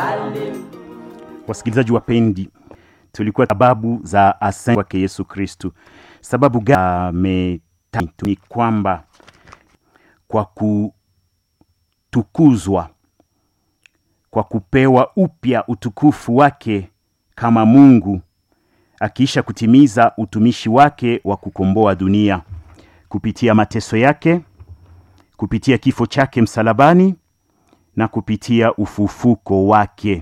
Wasikilizaji wapendi, tulikuwa sababu za asante kwake Yesu Kristu. Sababu gani? Ni kwamba kwa kutukuzwa, kwa kupewa upya utukufu wake kama Mungu, akiisha kutimiza utumishi wake wa kukomboa dunia kupitia mateso yake, kupitia kifo chake msalabani na kupitia ufufuko wake.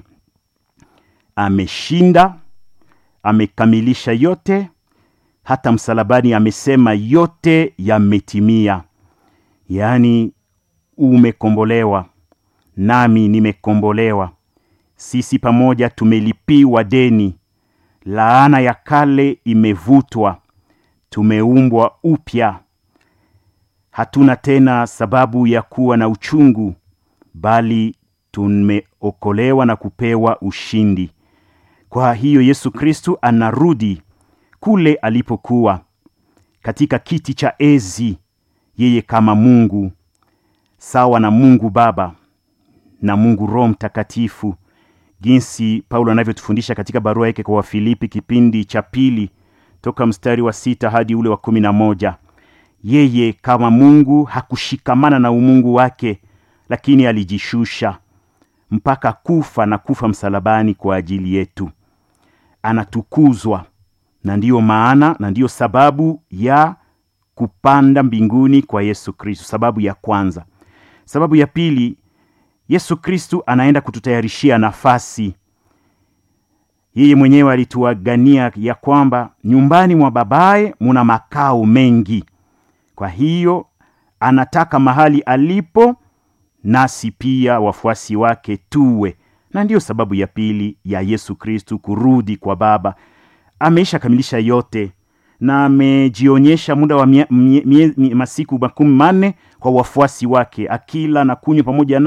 Ameshinda, amekamilisha yote. Hata msalabani amesema yote yametimia, yaani umekombolewa, nami nimekombolewa. Sisi pamoja tumelipiwa deni, laana ya kale imevutwa, tumeumbwa upya. Hatuna tena sababu ya kuwa na uchungu, bali tumeokolewa na kupewa ushindi. Kwa hiyo Yesu Kristu anarudi kule alipokuwa katika kiti cha enzi, yeye kama Mungu sawa na Mungu Baba na Mungu Roho Mtakatifu, jinsi Paulo anavyotufundisha katika barua yake kwa Wafilipi kipindi cha pili toka mstari wa sita hadi ule wa kumi na moja. Yeye kama Mungu hakushikamana na umungu wake, lakini alijishusha mpaka kufa na kufa msalabani kwa ajili yetu. Anatukuzwa, na ndiyo maana na ndiyo sababu ya kupanda mbinguni kwa Yesu Kristu. Sababu ya kwanza. Sababu ya pili, Yesu Kristu anaenda kututayarishia nafasi. Yeye mwenyewe alituagania ya kwamba nyumbani mwa babaye muna makao mengi. Kwa hiyo anataka mahali alipo nasi pia wafuasi wake tuwe, na ndiyo sababu ya pili ya Yesu Kristu kurudi kwa Baba. Ameisha kamilisha yote na amejionyesha muda wa mie, mie, mie, masiku makumi manne kwa wafuasi wake, akila na kunywa pamoja na